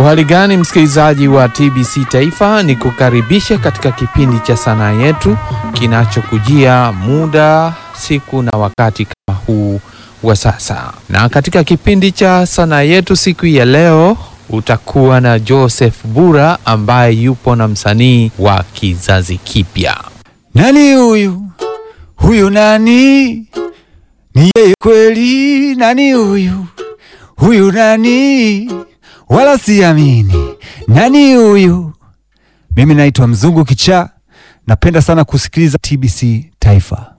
Uhali gani msikilizaji wa TBC Taifa, ni kukaribisha katika kipindi cha sanaa yetu kinachokujia muda, siku na wakati kama huu wa sasa. Na katika kipindi cha sanaa yetu siku ya leo utakuwa na Joseph Bura ambaye yupo na msanii wa kizazi kipya. Nani huyu? Huyu nani? Ni yeye kweli? Nani huyu? Huyu nani? Wala siamini. Nani huyu? Mimi naitwa Mzungu Kichaa, napenda sana kusikiliza TBC Taifa.